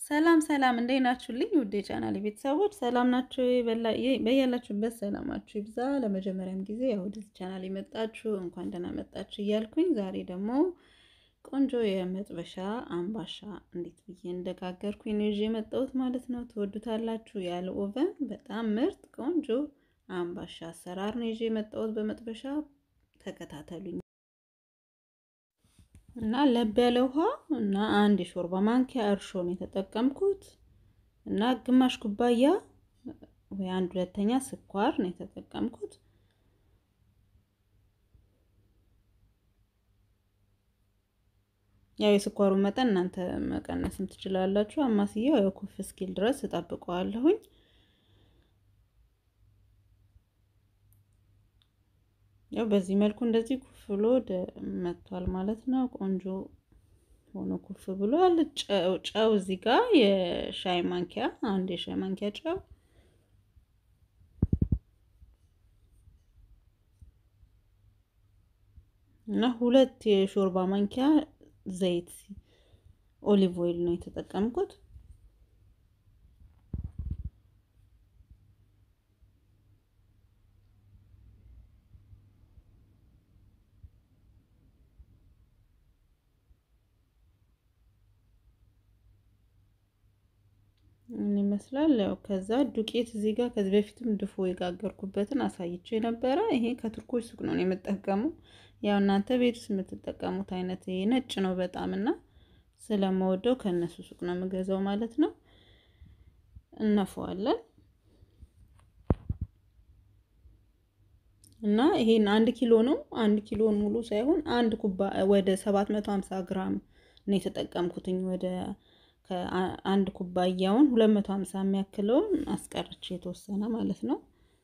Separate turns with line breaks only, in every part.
ሰላም ሰላም እንዴት ናችሁልኝ? ውድ የቻናል ቤተሰቦች ሰላም ናችሁ? በያላችሁበት ሰላማችሁ ይብዛ። ለመጀመሪያም ጊዜ ያው ወደዚህ ቻናል የመጣችሁ እንኳን ደህና መጣችሁ እያልኩኝ ዛሬ ደግሞ ቆንጆ የመጥበሻ አምባሻ እንዴት ብዬ እንደጋገርኩኝ ነው ይዤ የመጣሁት ማለት ነው። ትወዱታላችሁ። ያለ ኦቨን በጣም ምርጥ ቆንጆ አምባሻ አሰራር ነው ይዤ የመጣሁት በመጥበሻ ተከታተሉኝ። እና ለብ ያለ ውሃ እና አንድ የሾርባ ማንኪያ እርሾ ነው የተጠቀምኩት እና ግማሽ ኩባያ ወይ አንድ ሁለተኛ ስኳር ነው የተጠቀምኩት። ያው የስኳሩን መጠን እናንተ መቀነስም ትችላላችሁ። አማስያው ያው ኩፍ እስኪል ድረስ እጠብቀዋለሁኝ። ያው በዚህ መልኩ እንደዚህ ኩፍ ብሎ መጥቷል ማለት ነው። ቆንጆ ሆኖ ኩፍ ብሏል። ጨው እዚህ ጋር የሻይ ማንኪያ አንድ የሻይ ማንኪያ ጨው እና ሁለት የሾርባ ማንኪያ ዘይት ኦሊቭ ኦይል ነው የተጠቀምኩት። ምን ይመስላል? ያው ከዛ ዱቄት እዚህ ጋር ከዚህ በፊትም ድፎ የጋገርኩበትን አሳይቼ ነበረ። ይሄ ከቱርኮች ሱቅ ነው የምጠቀመው። ያው እናንተ ቤት ውስጥ የምትጠቀሙት አይነት ይሄ ነጭ ነው በጣም እና ስለመወደው ከእነሱ ሱቅ ነው የምገዛው ማለት ነው። እነፈዋለን እና ይሄን አንድ ኪሎ ነው። አንድ ኪሎን ሙሉ ሳይሆን አንድ ኩባ ወደ 750 ግራም ነው የተጠቀምኩትኝ ወደ ከአንድ ኩባያውን 250 የሚያክለውን አስቀርቼ የተወሰነ ማለት ነው።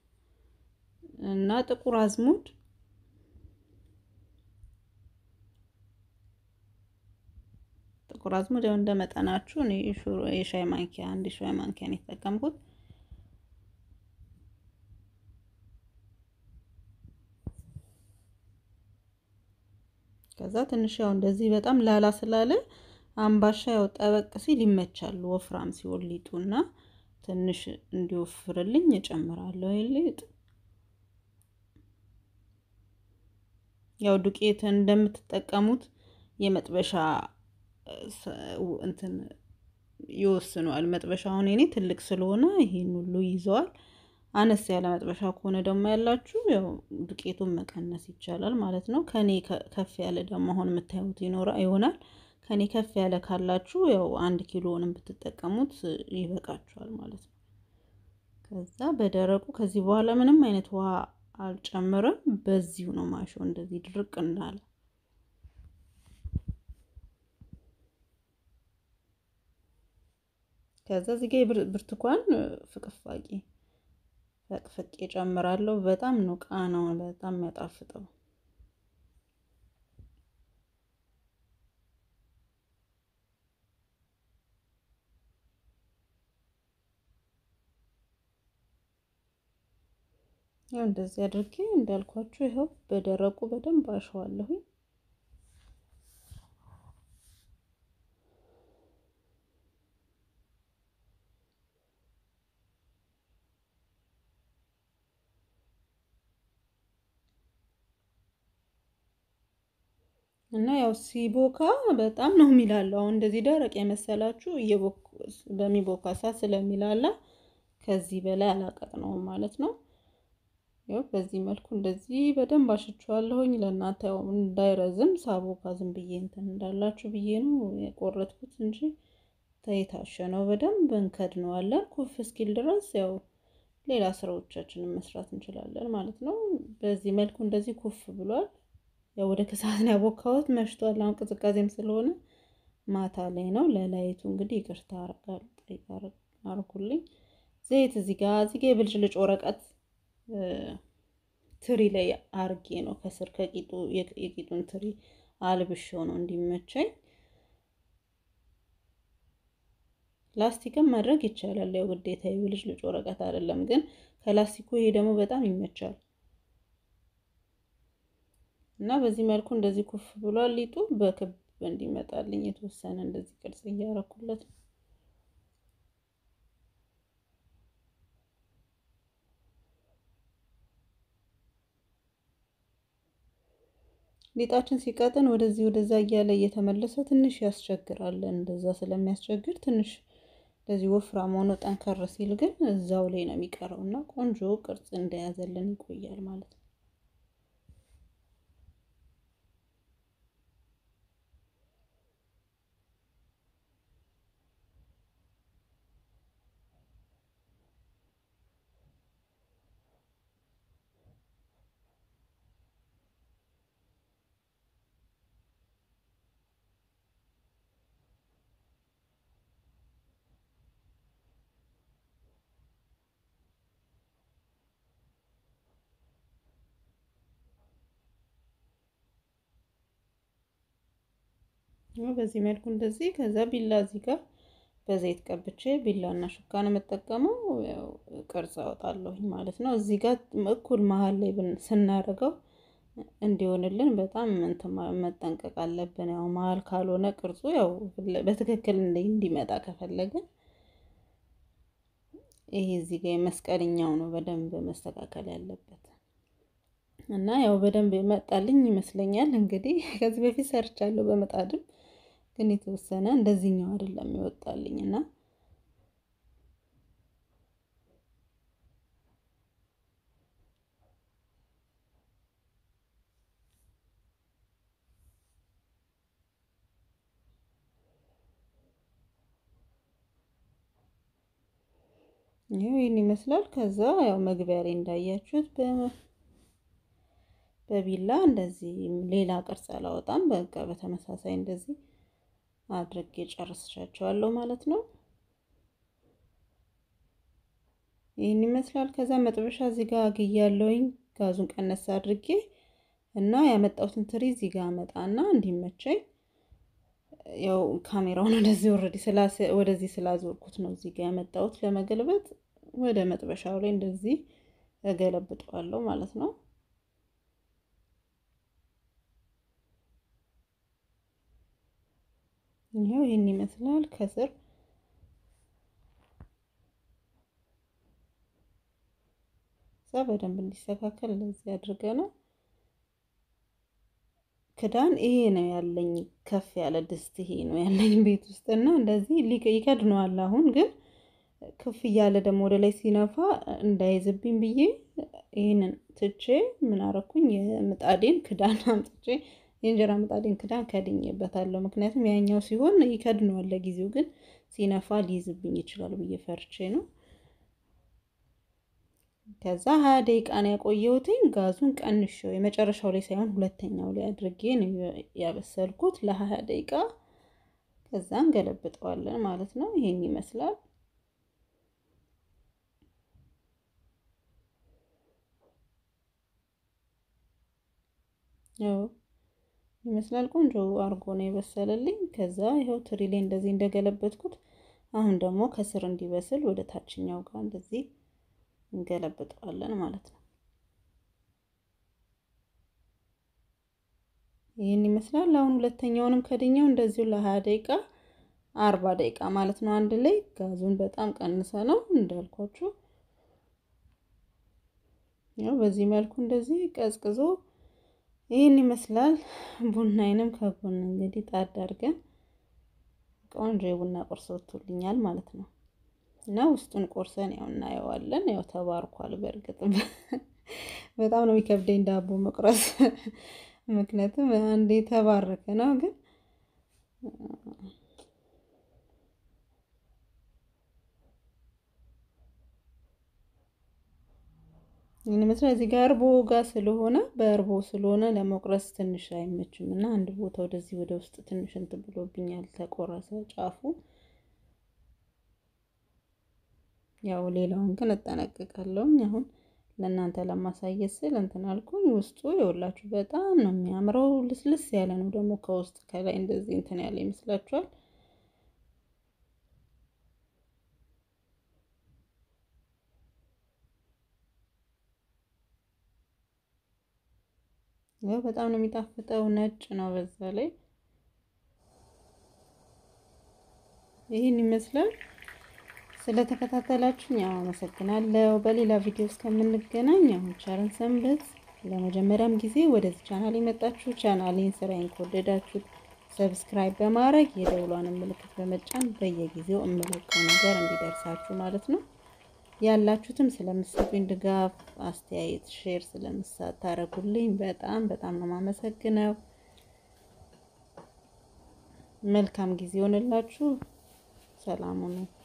እና ጥቁር አዝሙድ ጥቁር አዝሙድ ያው እንደ መጠናችሁ እኔ የሻይ ማንኪያ አንድ የሻይ ማንኪያ ነው የተጠቀምኩት። ከዛ ትንሽ ያው እንደዚህ በጣም ላላ ስላለ አምባሻ ያው ጠበቅ ሲል ይመቻል። ወፍራም ሲሆን ሊጡና ትንሽ እንዲወፍርልኝ እጨምራለሁ። ሊጥ ያው ዱቄት እንደምትጠቀሙት የመጥበሻ እንትን ይወስነዋል። መጥበሻውን እኔ ትልቅ ስለሆነ ይሄን ሁሉ ይዘዋል። አነስ ያለ መጥበሻ ከሆነ ደግሞ ያላችሁ ያው ዱቄቱን መቀነስ ይቻላል ማለት ነው። ከኔ ከፍ ያለ ደግሞ አሁን የምታዩት ይኖራ ይሆናል ከኔ ከፍ ያለ ካላችሁ ያው አንድ ኪሎንም ብትጠቀሙት ይበቃችኋል ማለት ነው። ከዛ በደረቁ ከዚህ በኋላ ምንም አይነት ውሃ አልጨምርም። በዚሁ ነው ማሾ እንደዚህ ድርቅ እንዳለ ከዛ እዚህ ጋር ብርቱካን ፍቅፋቂ ፈቅፍቄ ጨምራለሁ። በጣም ነው ቃናው በጣም የሚያጣፍጠው። ያው እንደዚህ አድርጌ እንዳልኳችሁ ይኸው በደረቁ በደንብ አሸዋለሁኝ። እና ያው ሲቦካ በጣም ነው የሚላለው። አሁን እንደዚህ ደረቅ የመሰላችሁ በሚቦካ ሰዓት ስለሚላላ ከዚህ በላይ አላቀጥነውም ማለት ነው። ያው በዚህ መልኩ እንደዚህ በደንብ አሽቸዋለሁኝ። ለእናንተ ያው እንዳይረዝም ሳቦካ ዝም ብዬ እንትን እንዳላችሁ ብዬ ነው የቆረጥኩት እንጂ ተይታሸ ነው። በደንብ እንከድነዋለን ኩፍ እስኪል ድረስ ያው ሌላ ስራዎቻችንን መስራት እንችላለን ማለት ነው። በዚህ መልኩ እንደዚህ ኩፍ ብሏል። ያው ወደ ከሰዓት ነው ያቦካሁት፣ መሽቷል። አሁን ቅዝቃዜም ስለሆነ ማታ ላይ ነው። ለላይቱ እንግዲህ ይቅርታ አርጉልኝ። ዘይት እዚህ ጋር እዚህ ጋር የብልጭልጭ ወረቀት ትሪ ላይ አርጌ ነው ከስር ከቂጡ የቂጡን ትሪ አልብሼው ነው እንዲመቸኝ። ላስቲክም ማድረግ ይቻላል። ያው ግዴታ የብልጭልጭ ወረቀት አይደለም፣ ግን ከላስቲኩ ይሄ ደግሞ በጣም ይመቻል። እና በዚህ መልኩ እንደዚህ ኩፍ ብሏል ሊጡ በክብ እንዲመጣልኝ የተወሰነ እንደዚህ ቅርጽ እያረኩለት ነው። ሊጣችን ሲቀጥን ወደዚህ ወደዛ እያለ እየተመለሰ ትንሽ ያስቸግራል። እንደዛ ስለሚያስቸግር ትንሽ እንደዚህ ወፍራም ሆኖ ጠንከር ሲል ግን እዛው ላይ ነው የሚቀረው እና ቆንጆ ቅርጽ እንደያዘልን ይቆያል ማለት ነው። በዚህ መልኩ እንደዚህ ከዛ ቢላ እዚህ ጋር በዘይት ቀብቼ ቢላና ሹካ ነው የምጠቀመው። ቅርጽ አወጣለሁኝ ማለት ነው። እዚህ ጋር እኩል መሀል ላይ ስናደርገው እንዲሆንልን በጣም እንትን መጠንቀቅ አለብን። ያው መሀል ካልሆነ ቅርጹ ያው በትክክል እንዲመጣ ከፈለግን ይሄ እዚህ ጋር የመስቀልኛው ነው በደንብ መስተካከል ያለበት እና ያው በደንብ ይመጣልኝ ይመስለኛል። እንግዲህ ከዚህ በፊት ሰርቻለሁ በምጣድም ግን የተወሰነ እንደዚህኛው አይደለም ይወጣልኝ እና ይሄው ይህን ይመስላል። ከዛ ያው መግቢያ ላይ እንዳያችሁት በቢላ እንደዚህ ሌላ ቅርጽ አላወጣም። በቃ በተመሳሳይ እንደዚህ አድርጌ ጨርስሻቸዋለሁ ማለት ነው። ይህን ይመስላል። ከዛ መጥበሻ እዚህ ጋር አግያለሁኝ ጋዙን ቀነስ አድርጌ እና ያመጣሁትን ትሪ እዚህ ጋር አመጣና እንዲመቸኝ ያው ካሜራውን ወደዚህ ወረዲ ወደዚህ ስላዞርኩት ነው እዚህ ጋር ያመጣሁት ለመገልበጥ ወደ መጥበሻው ላይ እንደዚህ እገለብጠዋለሁ ማለት ነው። ይሄው ይህን ይመስላል ከስር እዛ በደንብ እንዲስተካከል እንደዚህ አድርገ ነው ክዳን ይሄ ነው ያለኝ። ከፍ ያለ ድስት ይሄ ነው ያለኝ ቤት ውስጥ እና እንደዚህ ይከድነዋል። አሁን ግን ከፍ እያለ ደግሞ ወደ ላይ ሲነፋ እንዳይዝብኝ ብዬ ይህንን ትቼ ምን አረኩኝ የምጣዴን ክዳን አምጥቼ የእንጀራ ምጣዴን ክዳን ከድኜበታለሁ። ምክንያቱም ያኛው ሲሆን ይከድነዋል ለጊዜው፣ ግን ሲነፋ ሊይዝብኝ ይችላል ብዬ ፈርቼ ነው። ከዛ ሀያ ደቂቃ ነው ያቆየሁትኝ። ጋዙን ቀንሼው የመጨረሻው ላይ ሳይሆን ሁለተኛው ላይ አድርጌ ነው ያበሰልኩት ለሀያ ደቂቃ። ከዛ እንገለብጠዋለን ማለት ነው። ይሄን ይመስላል። ያው ይመስላል ቆንጆ አርጎ ነው የበሰለልኝ። ከዛ ይኸው ትሪ ላይ እንደዚህ እንደገለበጥኩት አሁን ደግሞ ከስር እንዲበስል ወደ ታችኛው ጋር እንደዚህ እንገለብጠዋለን ማለት ነው። ይህን ይመስላል። አሁን ሁለተኛውንም ከድኛው እንደዚሁ ለሀያ ደቂቃ አርባ ደቂቃ ማለት ነው አንድ ላይ ጋዙን በጣም ቀንሰ ነው እንዳልኳችሁ። ያው በዚህ መልኩ እንደዚህ ቀዝቅዞ ይህን ይመስላል። ቡናዬንም ከጎን እንግዲህ ጣድ አድርገን ቆንጆ የቡና ቁርስ ወጥቶልኛል ማለት ነው። እና ውስጡን ቆርሰን ያው እናየዋለን። ያው ተባርኳል። በእርግጥ በጣም ነው የሚከብደኝ ዳቦ መቁረስ፣ ምክንያቱም አንዴ የተባረከ ነው። ግን ይህን ይመስላል። እዚህ ጋር እርቦ ጋር ስለሆነ በእርቦ ስለሆነ ለመቁረስ ትንሽ አይመችም እና አንድ ቦታ ወደዚህ ወደ ውስጥ ትንሽ እንትን ብሎብኛል፣ ተቆረሰ ጫፉ። ያው ሌላውን ግን እጠነቅቃለሁ። አሁን ለእናንተ ለማሳየት ስል እንትን አልኩኝ። ውስጡ የወላችሁ በጣም ነው የሚያምረው። ልስልስ ያለ ነው ደግሞ ከውስጥ ከላይ እንደዚህ እንትን ያለ ይመስላችኋል። ያው በጣም ነው የሚጣፍጠው። ነጭ ነው በዛ ላይ ይህን ይመስላል። ስለተከታተላችሁኝ ያው አመሰግናለሁ። በሌላ ቪዲዮ እስከምንገናኝ አሁን ቸርን ሰንብት። ለመጀመሪያም ጊዜ ወደዚህ ቻናል የመጣችሁ ቻናሌን ስራዬን ከወደዳችሁት ሰብስክራይብ በማድረግ የደውሏን ምልክት በመጫን በየጊዜው እምለቀው ነገር እንዲደርሳችሁ ማለት ነው። ያላችሁትም ስለምትሰጡኝ ድጋፍ፣ አስተያየት፣ ሼር ስለምታደርጉልኝ በጣም በጣም ነው የማመሰግነው። መልካም ጊዜ ሆነላችሁ። ሰላም ሁኑ።